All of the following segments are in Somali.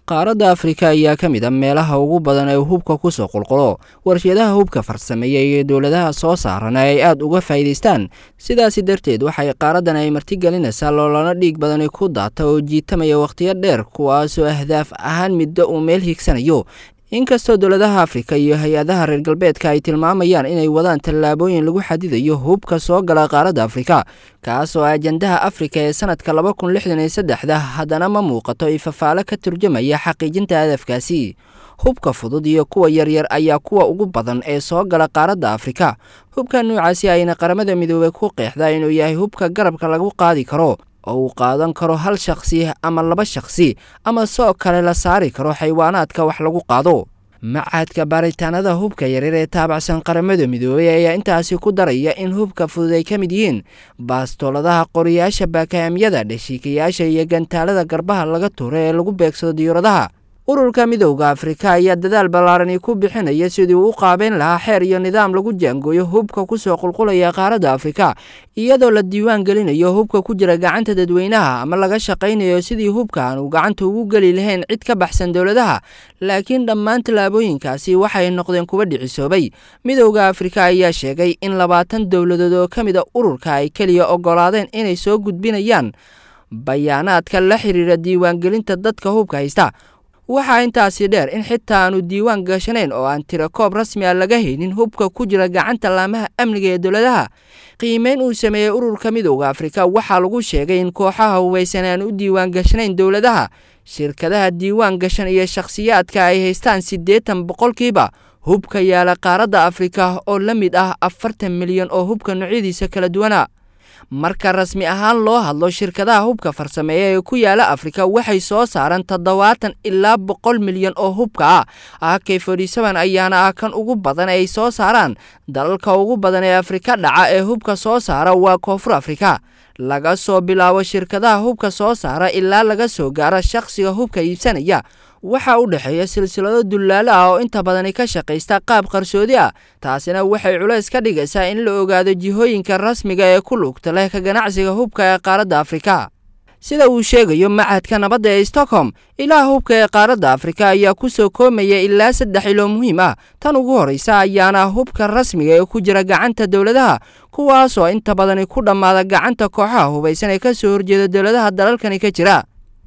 qaaradda afrika ayaa ka mid a meelaha ugu badan ee hubka kusoo qulqulo warshadaha hubka farsameeya iyo dowladaha soo saarana ay aada uga faa'iidaystaan sidaasi darteed waxay qaaraddan ay martigelinaysaa loolana dhiig badani ku daata oo jiitamaya wakhtiyo dheer kuwaasoo ahdaaf ahaan middo uu meel higsanayo inkastoo dowladaha afrika iyo hay-adaha reer galbeedka ay tilmaamayaan inay wadaan tallaabooyin lagu xadidayo hubka soo gala qaaradda afrika kaasoo ajandaha afrika ee sanadka laba kun lixdan iyo saddexda haddana ma muuqato ifafaalo ka turjamaya xaqiijinta hadafkaasi hubka fudud iyo kuwa yaryar ayaa kuwa ugu badan ee soo gala qaaradda afrika hubka noocaasi ayna qaramada midoobey ku qeexdaa inuu yahay hubka garabka lagu qaadi karo oo uu qaadan karo hal shakhsi ama laba shakhsi ama soo kale la saari karo xaywaanaadka wax lagu qaado macadka baaritaanada hubka yaryar ee taabacsan qaramada midoobey ayaa intaasi ku daraya in hubka fudud ay ka mid yihiin baastooladaha qoriyaasha baakaamyada dheshiikayaasha iyo gantaalada garbaha laga tuuro ee lagu beegsado diyauradaha ururka midowda afrika ayaa dadaal ballaarani ku bixinaya sidii uu u qaabeyn lahaa xeer iyo nidaam lagu jaangooyo hubka kusoo qulqulaya qaaradda afrika iyadoo la diiwaan gelinayo hubka ku jira gacanta dadweynaha ama laga shaqaynayo sidii hubka aan uu gacanta ugu geli lahayn cid ka baxsan dowladaha laakiin dhammaan tallaabooyinkaasi waxay noqdeen kuwa dhicisoobay midowda afrika ayaa sheegay in labaatan dowladood oo ka mid a ururka ay keliya oggolaadeen inay soo gudbinayaan bayaanaadka la xiriira diiwaangelinta dadka hubka haysta waxaa intaasi dheer in xitaa aanu diiwaan gashanayn oo aan tira koob rasmi a laga haynin hubka ku jira gacanta laamaha amniga ee dowladaha qiimeyn uu sameeyey ururka midowda afrika waxaa lagu sheegay in kooxaha hubaysan aan u diiwaan gashanayn dowladaha shirkadaha diiwaan gashan iyo shakhsiyaadka ay haystaan siddeetan boqolkiiba hubka yaala qaaradda afrika oo la mid ah afartan milyan oo hubka noocyadiisa kala duwana marka rasmi ahaan loo hadlo shirkadaha hubka farsameeya ee ku yaala afrika waxay soo saaraan toddobaatan ilaa boqol milyan oo hubka ah ak forty-seven ayaana ah kan ugu badan ay soo saaraan dalalka ugu badan ee afrika dhaca ee hubka soo saara waa koonfur afrika laga soo bilaabo shirkadaha hubka soo saara ilaa laga soo gaaro shakhsiga hubka iibsanaya waxaa u dhexeeya silsilado dullaalo ah oo inta badani ka shaqaysta qaab qarsoodi ah taasina waxay culays ka dhigaysaa in la ogaado jihooyinka rasmiga ee ku lugta leh ka ganacsiga hubka ee qaaradda afrika sida uu sheegayo machadka nabadda ee stockholm ilaha hubka ee qaaradda afrika ayaa ku soo koomaya ilaa saddex ilo muhiim ah tan ugu horraysa ayaana hubka rasmiga ee ku jira gacanta dowladaha kuwaasoo inta badani ku dhammaada gacanta kooxaha hubaysan ee ka soo horjeeda dowladaha dalalkani ka jira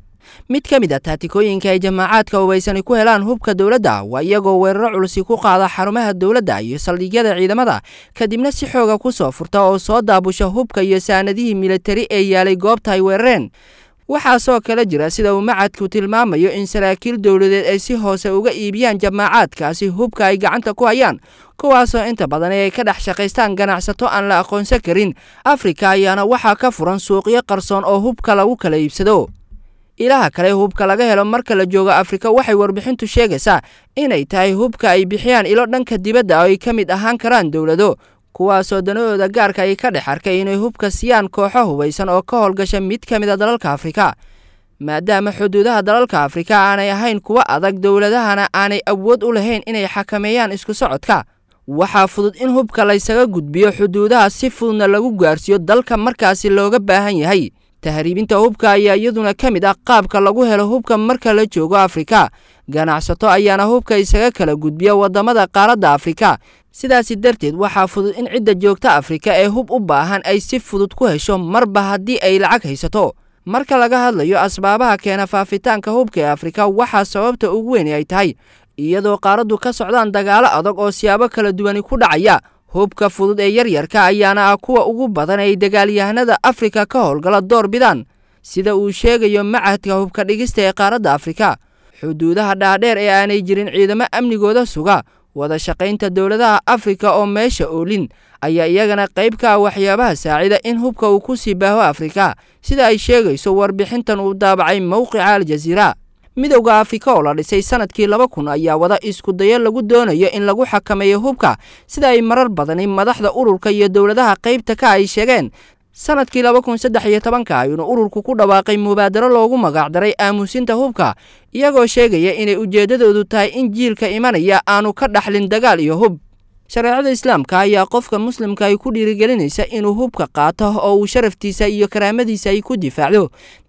mid ka mid a taatikooyinka ay jamaacaadka hubaysani ku helaan hubka dowladda waa iyagoo weeraro culusi ku qaada xarumaha dowladda iyo saldhigyada ciidamada kadibna si xooga ku soo furta oo soo daabusha hubka iyo saanadihii militari ee yaalay goobta ay weerareen waxaasoo kale jira sida uu macadku tilmaamayo in saraakiil dowladeed ay si hoose uga iibiyaan jamaacaadkaasi hubka ay gacanta ku hayaan kuwaasoo inta badan ay ka dhex shaqaystaan ganacsato aan la aqoonsan karin afrika ayaana waxaa ka furan suuqyo qarsoon oo hubka lagu kala iibsado ilaha kale hubka laga helo marka la joogo afrika waxay warbixintu sheegaysaa inay tahay hubka ay bixiyaan ilo dhanka dibadda oo ay ka mid ahaan karaan dowlado kuwaasoo danahooda gaarka ay ka dhex arkay inay hubka siiyaan kooxo hubaysan oo ka howlgasha mid ka mid a dalalka afrika maadaama xuduudaha dalalka afrika aanay ahayn kuwo adag dowladahana aanay awood u lahayn inay xakameeyaan isku socodka waxaa fudud in hubka laysaga gudbiyo xuduudaha si fududna lagu gaarsiiyo dalka markaasi looga baahan yahay tahriibinta hubka ayaa iyaduna ka mid ah qaabka lagu helo hubka marka la joogo afrika ganacsato ayaana hubka isaga kala gudbiya waddamada qaaradda afrika sidaasi darteed waxaa fudud in cidda joogta afrika ee hub u baahan ay si fudud ku hesho marba haddii ay lacag haysato marka laga hadlayo asbaabaha keena faafitaanka hubka ee afrika waxaa sababta ugu weyn ay tahay iyadoo qaaraddu ka socdaan dagaalo adag oo siyaabo kala duwani ku dhacaya hubka fudud ee yaryarka ayaana ah kuwa ugu badan ay dagaalyahanada afrika ka howlgala door bidaan sida uu sheegayo machadka hubka dhigista ee qaaradda afrika xuduudaha dhaadheer ee aanay jirin ciidamo amnigooda suga wada shaqaynta dowladaha afrika oo meesha oolin ayaa iyagana qayb ka ah waxyaabaha saacida in hubka uu ku sii baaho afrika sida ay sheegayso warbixintan uu daabacay mowqica aljaziira midowda afrika oo la dhisay sanadkii laba kun ayaa wada isku dayo lagu doonayo in lagu xakameeyo hubka sida ay marar badani madaxda ururka iyo dowladaha qaybta ka ay sheegeen sanadkii laba kun saddex iyo tobanka ayuuna ururku ku dhawaaqay mubaadaro loogu magacdaray aamusinta hubka iyagoo sheegaya inay ujeeddadoodu tahay in jiilka imanaya aanu ka dhaxlin dagaal iyo hub shareecada islaamka ayaa qofka muslimka ay ku dhiirigelinaysa inuu hubka qaato oo uu sharaftiisa iyo karaamadiisa ay ku difaacdo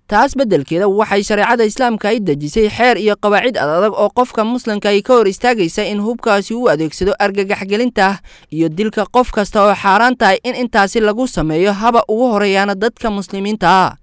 taas beddelkeeda waxay shareecada islaamka ay dejisay xeer iyo qawaacid adadag oo qofka muslimka ay ka hor istaagaysa in hubkaasi u adeegsado argagaxgelinta iyo dilka qof kasta oo xaaraan tahay in intaasi lagu sameeyo haba ugu horeeyaana dadka muslimiinta ah